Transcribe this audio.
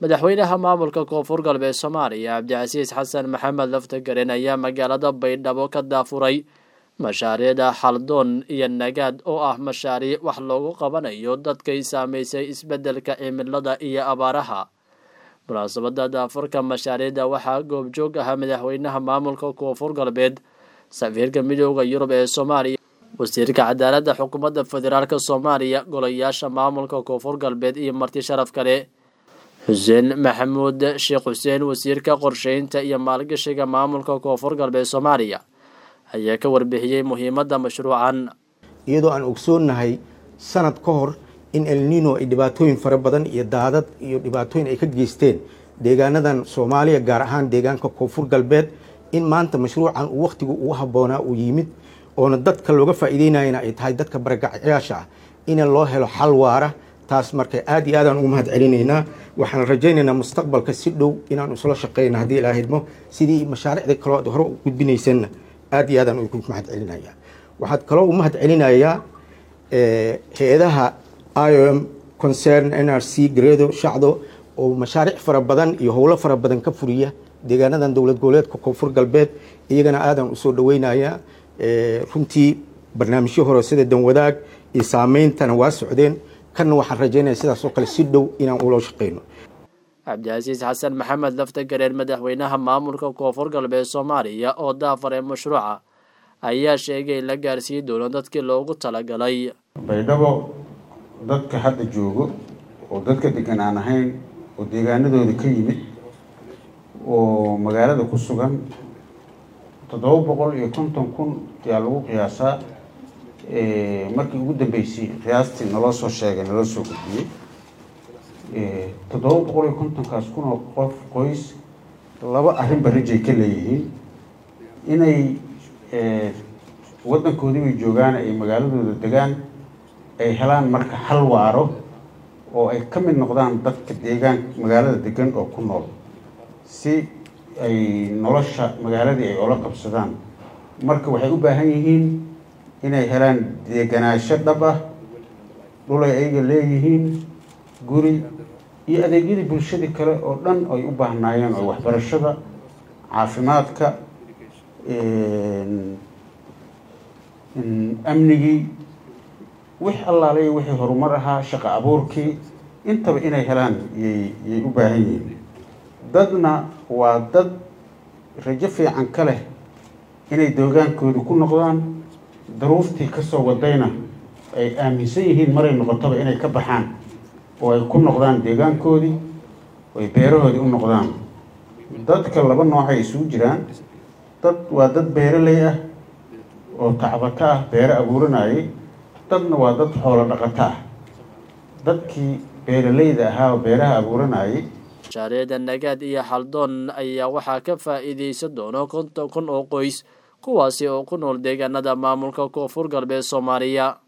madaxweynaha maamulka koonfur galbeed soomaaliya cabdicasiis xasan maxamed laftagaren ayaa magaalada baydhabo ka daafuray mashaariicda xaldoon iyo nagaad oo ah mashaariic wax loogu qabanayo dadkay saameysay isbeddelka cimilada iyo abaaraha munaasabada daafurka mashaariicda waxaa goobjoog ahaa madaxweynaha maamulka koonfur galbeed safiirka midooda yurub ee soomaaliya wasiirka cadaaladda xukuumadda federaalk soomaaliya golayaasha maamulka koonfur galbeed iyo marti sharaf kale xuseen maxamuud sheekh xuseen wasiirka qorsheynta iyo maalgashiga maamulka koonfur galbeed soomaaliya ayaa ka warbixiyey muhiimadda mashruucan iyadoo aan ogsoonnahay sanad ka hor in elnino ay dhibaatooyin fara badan iyo daadad iyo dhibaatooyin ay ka geysteen deegaanadan soomaaliya gaar ahaan deegaanka koonfur galbeed in maanta mashruucan uu wakhtigu ugu habboonaa uu yimid oona dadka looga faa'iideynayana ay tahay dadka baragacayaasha ah in loo helo xal waara taas marka aad iyo aadaan ugu mahad celinaynaa waxaan rajaynaynaa mustaqbalka si dhow inaan isla shaqeyna haddii ilaa hidmo sidii mashaariicda kaloo ad hore u gudbinaysanna aad iyo aadaan ugu mahad celinaya waxaad kaloo u mahad celinayaa hay-adaha i o m concern n r c gareedo shacdo oo mashaariic fara badan iyo howlo fara badan ka furiya deegaanadan dowlad goboleedka koonfur galbeed iyagana aadaan usoo dhaweynaya runtii barnaamijyo hore sida danwadaag iyo saameyntana waa socdeen kanna waxaan rajaynaya sidaas oo kale si dhow inaan ula shaqeyno cabdicasiis xasan maxamed laftagareen madaxweynaha maamulka koonfur galbeed soomaaliya oo daafare mashruuca ayaa sheegay la gaarsiiyi doono dadkii loogu talagalay baydhabo dadka hadda joogo oo dadka degan aan ahayn oo deegaanadooda ka yimid oo magaalada ku sugan toddoba boqol iyo konton kun ayaa lagu qiyaasaa markii ugu dambeysay qiyaastii naloo soo sheegay naloo soo gudbiyey toddoba boqol iyo kontonkaas kun oo qof qoys laba arrinba rajay ka leeyihiin inay waddankoodii bay joogaan ay magaaladooda degaan ay helaan marka hal waaro oo ay ka mid noqdaan dadka deegaan magaalada degan oo ku nool si ay nolosha magaaladii ay ola qabsadaan marka waxay u baahan yihiin inay helaan deeganaansho dhab ah dhulay ayaga leeyihiin guri iyo adeegyadii bulshadii kale oo dhan ay u baahnaayeen oo waxbarashada caafimaadka amnigii wix allaalay wixii horumar ahaa shaqo abuurkii intaba inay helaan yay yay u baahan yihiin dadna waa dad rajo fiican ka leh inay deegaankooda ku noqdaan daruuftii kasoo wadayna ay aaminsan yihiin maray noqotaba inay ka baxaan oo ay ku noqdaan deegaankoodii oo ay beerahoodii u noqdaan dadka laba noocay isugu jiraan dad waa dad beeraley ah oo tacbaka ah beero abuuranayay dadna waa dad xoolo dhaqato ah dadkii beeralayda ahaa oo beeraha abuuranayay mashaariicda nagaad iyo xaldoon ayaa waxaa ka faa'iideysan doono konton kun oo qoys kuwaasi oo ku nool deegaanada maamulka koonfur galbeed soomaaliya